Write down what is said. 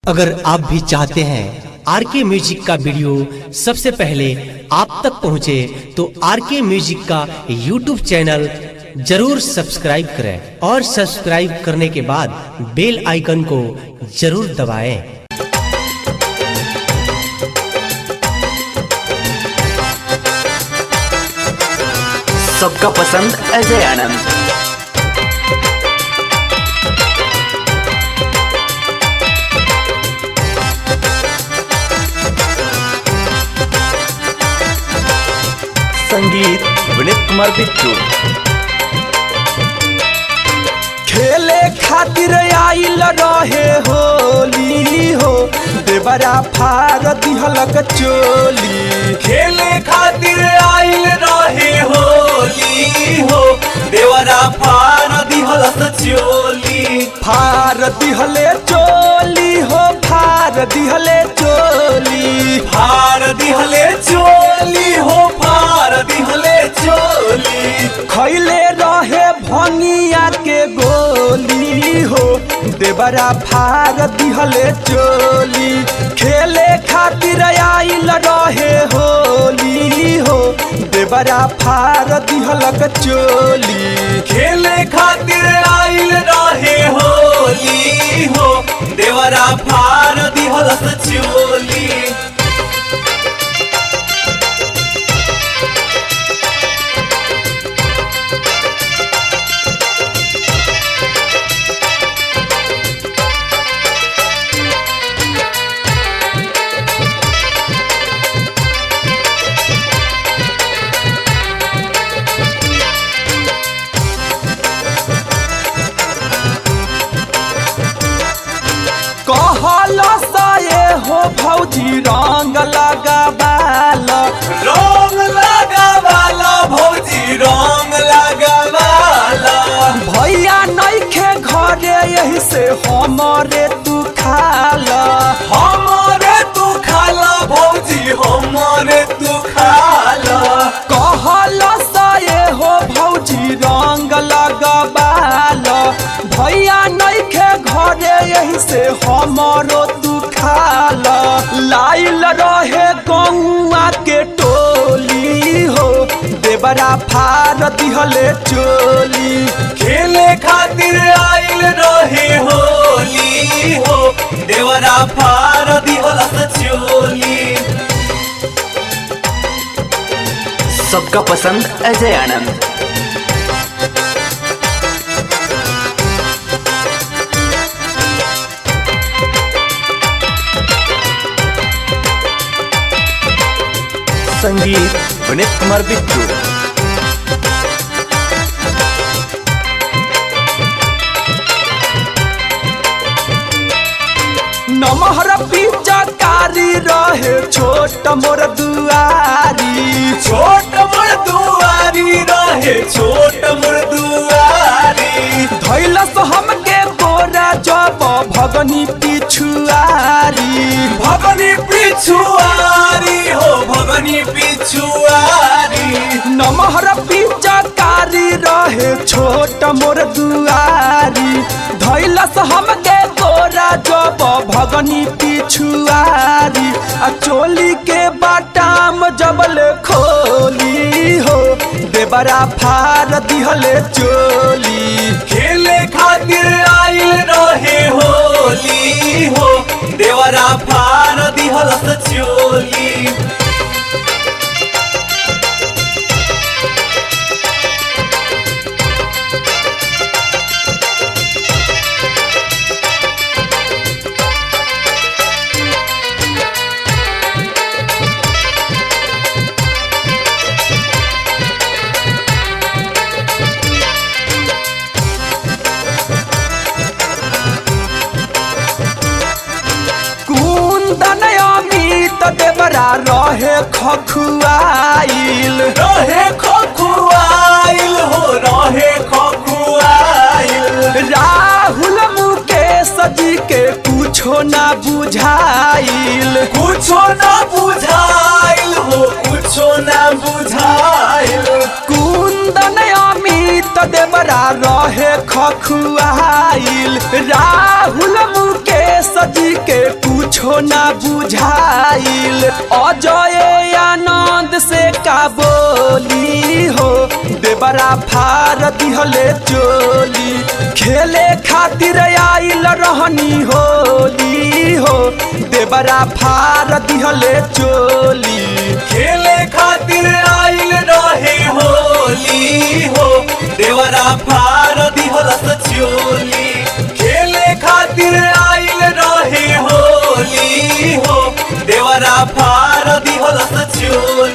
अगर आप भी चाहते हैं आर के म्यूजिक का वीडियो सबसे पहले आप तक पहुंचे तो आर के म्यूजिक का यूट्यूब चैनल जरूर सब्सक्राइब करें और सब्सक्राइब करने के बाद बेल आइकन को जरूर दबाएं। सबका पसंद अजय आनंद संगीत विनीत कुमार बिट्टू खेले खातिर आइल रहे होली हो देवरा फार दिहलक चोली खेले खातिर आइल रहे होली हो देवरा फार दिहलस चोली फार दिहले चोली हो फार दिहले चोली फार दिहले चोली हो फार दिहले चोली खैले रहे भंगिया के गोली हो देवरा फार दिहले चोली खेले खातिर आइल रहे होली हो देवरा फार दिहलक चोली खेले खातिर आइल रहे होली हो देवरा फार दिहलस चोली कहल सये हो भौजी रंग लगाबाल रंग लगावाला भौजी रंग लगावाला भैया नैखे घरे यही से हमरे तू खाल हमारे तू खाला भौजी हमारे तू खाला कहल सये हो भौजी रंग लगाबाल भैया नैखे घरे यही से हमरो तू खाल लाइल रहे गौआ के टोली हो देवरा फार दिहले चोली खेले खातिर आइल रहे होली हो देवरा फार दिहलस चोली सबका पसंद अजय आनंद संगीत विनीत कुमार बिट्टू नमहर पिचकारी रहे छोट मोर दुआरी छोट मोर दुआरी रहे छोट मोर दुआरी धैलस हमके बोरा जब भगनी पिछुआरी भगनी पिछुआरी हो भगनी पिछुआरी नमहर पिचकारी रहे छोट मोर दुआरी धैलस हमके बोरा जब भगनी पिछुआरी आ चोली के बाटाम जबल खोली हो देवरा फार दिहले चोली खेले खातिर आइल रहे होली हो देवरा फार दिहलस चोली कुंदन अमित देवरा रहे खखुआइल रहे खखुआइल हो रहे खखुआइल राहुल मुकेश जी के कुछो ना बुझाइल कुछो ना बुझाइल हो कुछो ना बुझाइल कुंदन अमित देवरा रहे खखुआइल राहुल मुकेश सजी के कुछो ना बुझाइल अजय आनंद से का बोली हो देवरा फार दिहले चोली खेले खातिर आइल रहनी होली हो देवरा फार दिहले चोली खेले खातिर आइल रहे होली हो देवरा फार दिहलस